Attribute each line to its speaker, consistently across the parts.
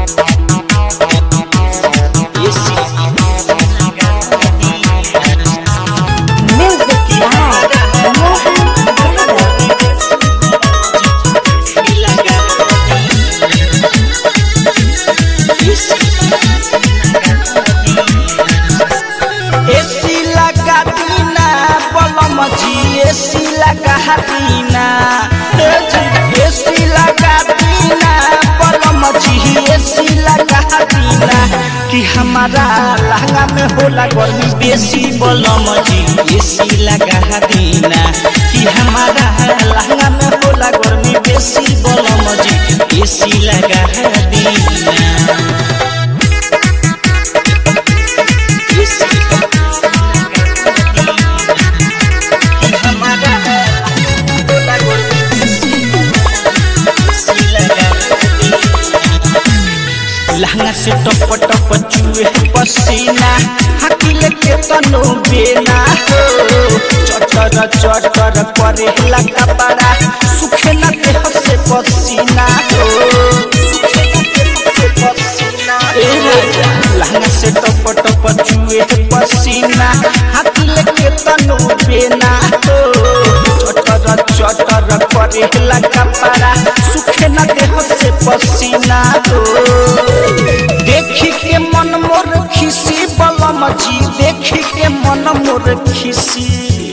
Speaker 1: AC
Speaker 2: Music by Mohan Yadav.
Speaker 1: AC लगा दीना बलम जी एसी लगा दीना ए जी एसी लगा दीना बलम जी एसी लगा दीना कि हमारा लहंगा में होला गर्मी बेसी बलम जी एसी लगा दीना कि हमारा लहंगा में होला गर्मी बेसी बलम जी एसी लगा दीना लहंगा से टप टप चुए पसीना हकीले के तनो बेना हो चटर चटर करे लगा बड़ा सुखे न देह से पसीना हो सुखे न देह से पसीना ए राजा लहंगा से टप टप चुए पसीना हकीले के तनो बेना हो चटर चटर करे लगा बड़ा सुखे न देह से पसीना हो देखी के मन मोर खिसी बलम जी देखी के मन मोर खिसी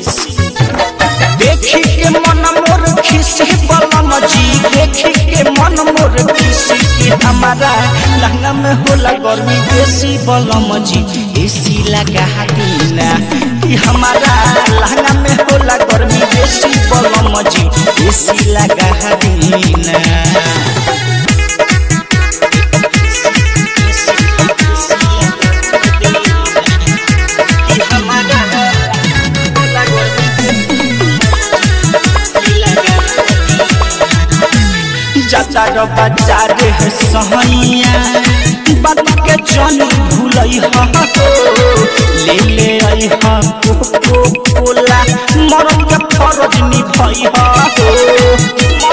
Speaker 1: देखी के मन मोर खिसी बलम जी देखी के मन मोर खिसी कि हमारा लहंगा में होला गर्मी बेसी बलम जी एसी लगा दीना कि हमारा लहंगा में होला गर्मी बेसी बलम जी एसी लगा दीना जाता रो बाजार है सहैया बात के जन भूलई हो ले ले आई हो को कोला मरम के फरज निभई हो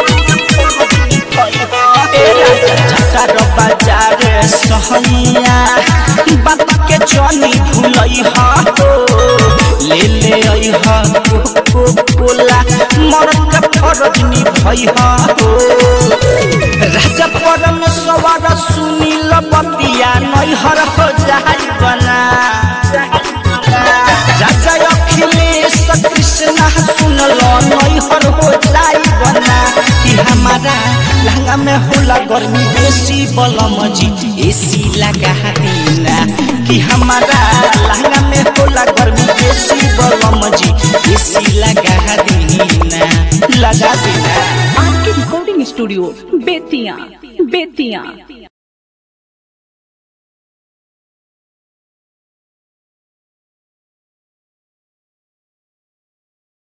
Speaker 1: जाता रो बाजार सहैया बात के जन भूलई हो ले ले आई हो को कोला मरम के फरज निभई हो राजा परमेश्वर सुनील बतिया नैहर हो जाई बना राजा अखिलेश कृष्ण सुनल नैहर हो जाई बना कि हमारा लहंगा में होला गर्मी बेसी बलम जी एसी लगा दीना कि हमारा लहंगा में होला गर्मी बेसी बलम जी एसी लगा दीना लगा दीना
Speaker 3: आपके रिकॉर्डिंग स्टूडियो बेतिया बेतिया